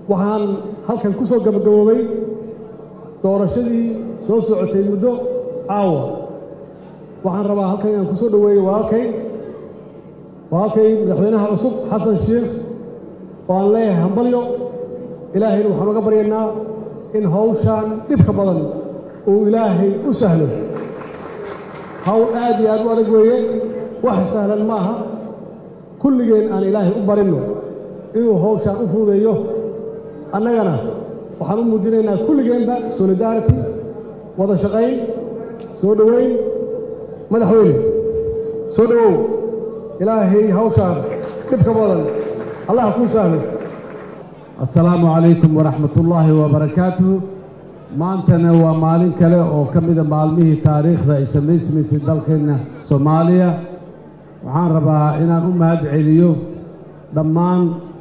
waxaan halkan ku soo gabagaboobay doorashadii soo socotay muddo caawa waxaan rabaa halkan inaan ku soo dhoweeyo walaalkay walaalkay madaxweynaha cusub xasan sheekh oo aan leeyahay hambalyo ilaahayna waxaan uga baryaynaa in hawshaan dhibka badan uu ilaahay u sahlo hawl aad iyo aad u adag weeye wax sahlan ma aha kulligeen aan ilaahay u barinno inuu hawshaan u fuudeeyo annagana waxaan u muujinaynaa kulligeenba solidarity wada shaqayn soo dhoweyn madaxweyne soo dhowow ilaahay hawshaan dhibka badan allah kuu sahlo assalaamu calaykum waraxmat ullaahi wabarakaatuhu maantana waa maalin kale oo ka mida maalmihii taariikhda ay samaysmaysay dalkeenna soomaaliya waxaan rabaa inaan u mahad celiyo dhammaan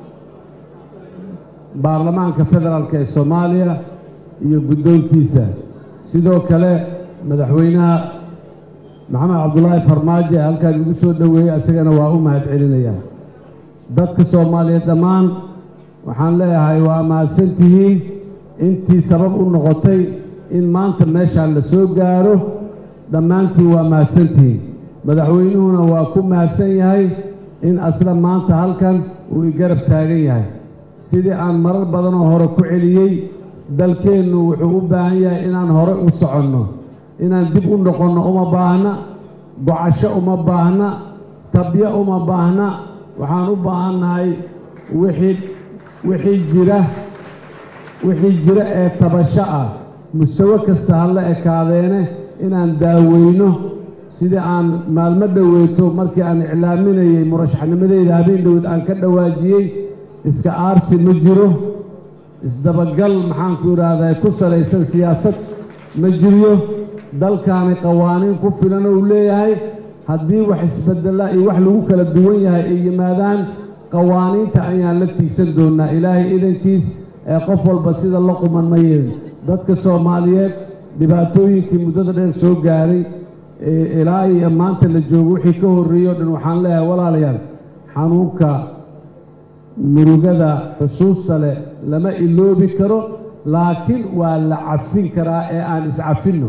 baarlamaanka federaalk ee soomaaliya iyo guddoonkiisa sidoo kale madaxweynaha maxamed cabdulaahi farmaajo ee halkaan igu soo dhoweeyey isagana waa u mahad celinayaa dadka soomaaliyeed dhammaan waxaan leeyahay waa mahadsan tihiin intii sabab u noqotay in maanta meeshaan la soo gaaro dhammaantiin waa mahadsan tihiin madaxweynuhuna waa ku mahadsan yahay in asla maanta halkan uu igarab taagan yahay sidii aan marar badanoo hore ku celiyey dalkeennu wuxuu u baahan yahay inaan hore u soconno inaan dib u noqonno uma baahna gocasho uma baahna tabyo uma baahna waxaan u baahannahay wixii wixii jira wixii jira ee tabasho ah musawe kasta ha la ekaadeene inaan daaweyno sidii aan maalmo dhoweeto markii aan iclaaminayey murashaxnimadeyda habeen dhowed aan ka dhawaajiyey iska aarsi ma jiro isdabagal maxaanku idhaahdaa ku salaysan siyaasad ma jiryo dalkaani qawaaniin ku filan ou leeyahay haddii wax isbedela iyo wax lagu kala duwan yahay ay yimaadaan qawaaniinta ayaan la tiigsan doonnaa ilaahay idankiis ee qof walba sida la quman ma yeelin dadka soomaaliyeed dhibaatooyinkii muddada dheer soo gaaray ilaa iyo maanta la joogo wixii ka horreeyey o dhan waxaan leeyahay walaalayaal xanuunka murugada xusuusta leh lama iloobi karo laakiin waa la cafin karaa ee aan iscafinno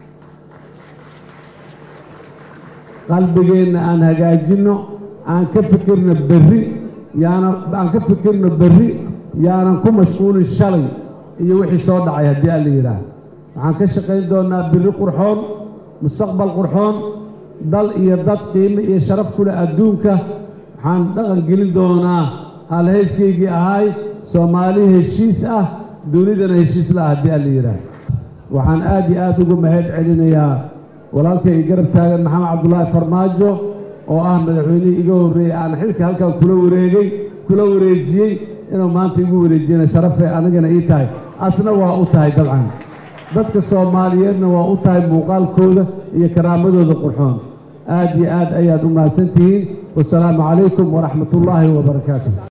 qalbigeenna aan hagaajinno aan ka fikirno berri yaana aan ka fikirno berri yaanan ku mashquulin shalay iyo wixii soo dhacay haddii alla yidhaah waxaan ka shaqayn doonnaa berri qurxoon mustaqbal qurxoon dal iyo dad qiimo iyo sharaf ku leh adduunka waxaan dhaqan gelin doonaa halhayskaygii ahay soomaali heshiis ah dunidana heshiis la ah haddii alla yidhaah waxaan aad iyo aad ugu mahad celinayaa walaalkay garab taagan maxamed cabdulaahi farmaajo oo ah madaxweynihii iga horreeyey aan xilka halkan kula wareegay kula wareejiyey inuu maanta igu wareejiyana sharafay anigana ii tahay asna waa u tahay dabcan dadka soomaaliyeedna waa u tahay muuqaalkooda iyo karaamadooda qurxoon aad iyo aad ayaad u mahadsan tihiin wasalaamu calaykum waraxmat ullaahi wabarakaatu